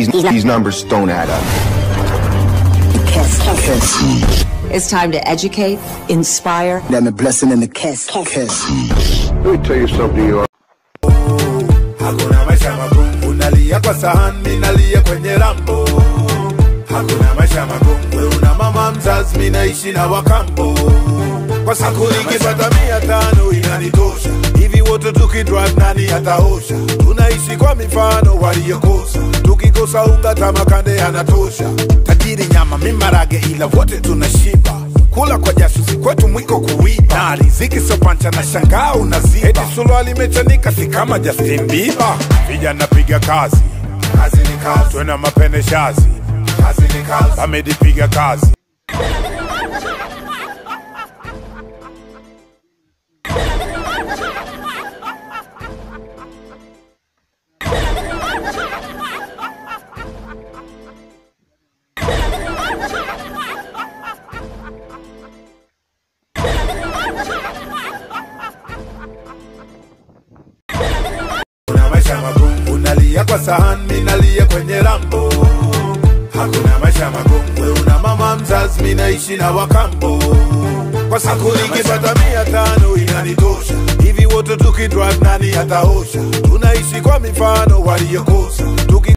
these, these numbers don't add up. It's time to educate, inspire, Let me blessing in the kiss. Kiss. Let me tell you something, you Hakuna maisha magumu, unalia kwa sahani, mimi nalia kwenye rambo. Hakuna maisha magumu, wewe una mama mzazi, mimi naishi na wakambo. Kwa siku nikipata mia tano inanitosha, hivi wote tukidrive nani ataosha? Tunaishi kwa mifano waliokosa, tukikosa unga tamakande yanatosha. Tajiri nyama, mimi marage, ila wote tunashiba kula kwa jasusi kwetu mwiko kuiba na riziki sio pancha na shangaa unaziba eti suruali imechanika si kama Justin Bieber vijana piga kazi kazi ni kazi twena mapene shazi kazi ni kazi Ahmed piga kazi Kuna maisha magumu, unalia kwa sahani, mimi nalia kwenye rambo. Hakuna maisha magumu, wewe una mama mzazi, mimi naishi na wakambo. Kwa siku nikipata mia tano inanitosha, hivi wote tukidrive nani ataosha? Tunaishi kwa mifano waliokosa,